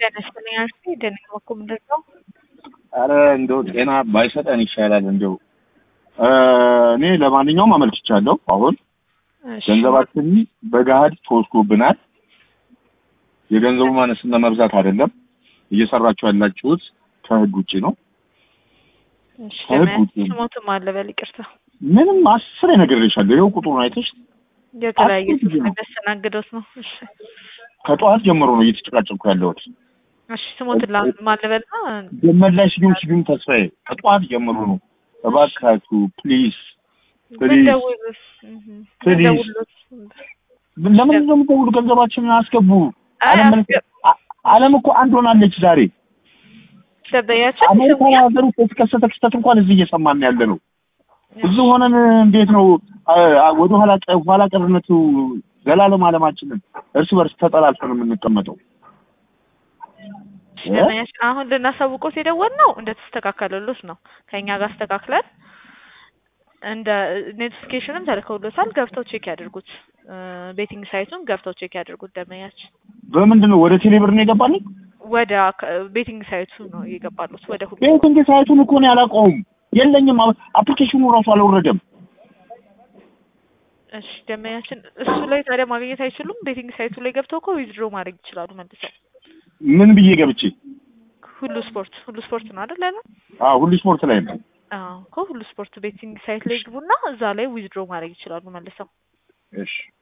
ጤና ይስጥልኝ አርሲ ደህና እኮ ምንድን ነው? አረ እንደው ጤና ባይሰጠን ይሻላል። እንደው እኔ ለማንኛውም አመልክቻለሁ። አሁን እሺ፣ ገንዘባችን በገሀድ ተወስዶብናል። የገንዘቡ ማነስና መብዛት አይደለም። እየሰራችሁ ያላችሁት ከህግ ውጭ ነው። እሺ፣ ከህግ ደህና ውጭ ነው። ስሞትም አለ በል ይቅርታ። ምንም አስር ነግሬሻለሁ። ይኸው ቁጥሩን አይተሽ የተለያየ አስር ጊዜ ሰው ነው። የሚያስተናግደውት ነው። እሺ፣ ከጠዋት ጀምሮ ነው እየተጨቃጨቅኩ ያለሁት። እሺ ስሞትን ማለበልና ገመድ ስዩም ስዩም ተስፋዬ ከጠዋት ጀምሮ ነው። እባካችሁ ፕሊዝ ፕሊዝ ምንደውሉት ፕሊዝ። ምንደውሉት ለምን ነው የምትደውሉ? ገንዘባችንን አስገቡ። አይ ዓለም መልክ- አ- ዓለም እኮ አንድ ሆናለች ዛሬ። ደበያቸው አሜሪካ ሀገር ውስጥ የተከሰተ ክስተት እንኳን እዚህ እየሰማን ያለ ነው። እዚህ ሆነን እንዴት ነው አ- አ- ወደ ኋላ ቀ- ኋላ ቀርነቱ ዘላለም ዓለማችንን እርስ በርስ ተጠላልፈን የምንቀመጠው ደበያቸው አሁን ልናሳውቆት የደወልነው እንደተስተካከለሎት ነው። ከእኛ ጋር አስተካክለን እንደ ኖቲፊኬሽንም ተልከውሎታል። ገብተው ቼክ ያድርጉት። ቤቲንግ ሳይቱን ገብተው ቼክ ያድርጉት። ደመያችን በምንድን ነው ወደ ቴሌብር ነው የገባልኝ? ወደ ቤቲንግ ሳይቱ ነው የገባሉት። ወደ ሁሉ ቤቲንግ ሳይቱን እኮ ነው ያላውቀውም የለኝም። አ- አፕሊኬሽኑ ራሱ አልወረደም። እሺ ደመያችን እሱ ላይ ታዲያ ማግኘት አይችሉም። ቤቲንግ ሳይቱ ላይ ገብተው እኮ ዊዝድሮ ማድረግ ይችላሉ መልሰው። ምን ብዬ ገብቼ? ሁሉ ስፖርት ሁሉ ስፖርት ነው አይደል ያለው? አዎ ሁሉ ስፖርት ላይ ነው። አዎ እኮ ሁሉ ስፖርት ቤቲንግ ሳይት ላይ ግቡና እዛ ላይ ዊዝድሮ ማድረግ ይችላሉ መልሰው። እሺ